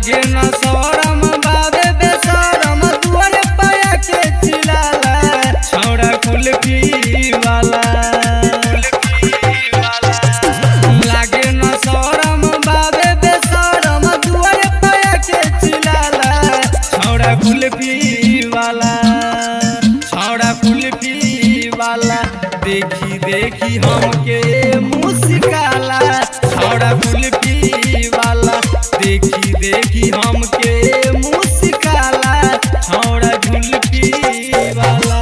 लागे न शरम बाबे बेशरम दुआरे पाया के चिलाला छौड़ा कुल्फी वाला लागे न शरम बाबे बेशरम दुआरे पाया के चिलाला छौड़ा कुल्फी वाला छौड़ा कुल्फी वाला देखी देखी हमके मुस्काला छौड़ा कुल्फी वाला देखी देखी हमके मुस्काला छौड़ा कुल्फी वाला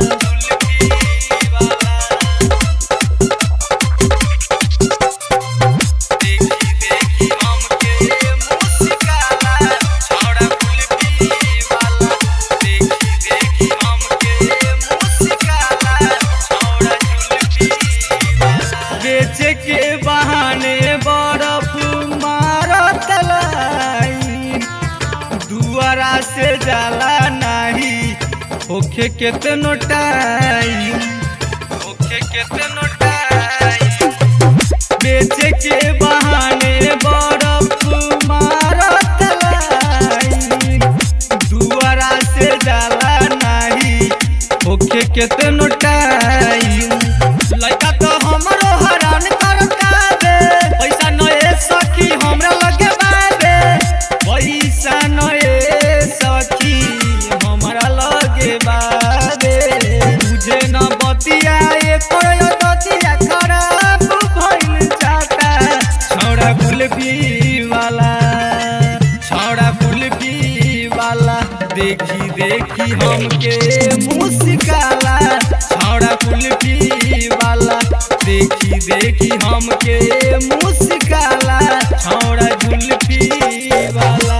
देखी देखी हमके मुस्काला छौड़ा कुल्फी वाला देखी देखी हमके मुस्काला छौड़ा कुल्फी वाला बेचे के बहाने बर्फ मारत लाई दुआरा से जाला नाही होखे केतनो टाइम होखे केतनो टाइम बेचे के बहाने बर्फ मारत लाई दुआरा से जाला नाही होखे केतनो टाइम लड़का तो हमरो हरान करता बे पैसा नए सखी हमरा लगे बाबे पैसा नए सखी हमरा लगे बाबे तुझे न बतिया एको दतिया खराब भइल जाता छौड़ा कुल्फी वाला छौड़ा कुल्फी वाला देखी देखी हमके मुस्काला छौड़ा कुल्फी वाला देखी देखी हमके मुस्काला छौड़ा कुल्फी वाला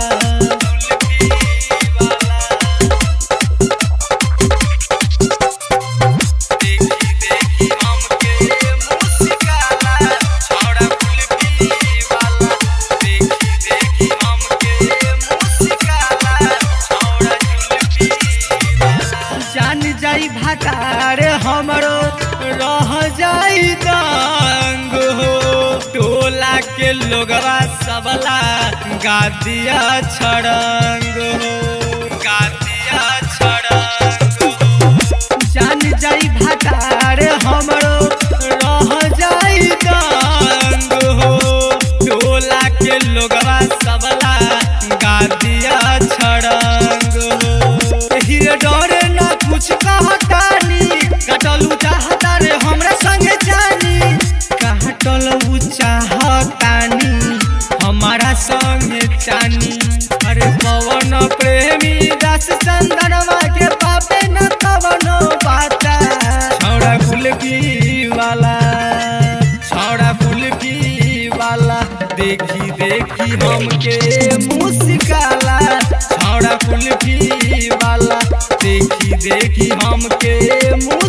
देखी देखी हमके मुस्काला छौड़ा कुल्फी वाला देखी देखी हमके मुस्काला छौड़ा कुल्फी वाला जान जाई भातार हमरो रह जाई दंग हो टोला के लोगवा सबला गादिया छड़ंग हो गादिया छड़ंग हो जान जाई भातार हमरो रह जाई दंग हो टोला के लोगवा सबला गादिया छड़ंग हो हीरे डरे न कुछ कहतानी कटलू चाहता रे हमरा संगे जानी काटलू चाहतानी हमारा संगे जानी अरे पवन प्रेमी दास चंदनवा के पापे न कवनो बाता छौड़ा कुल्फी वाला छौड़ा कुल्फी वाला देखी देखी हमके मुस्काला छौड़ा कुल्फी वाला देखी देखी हमके मुस्काला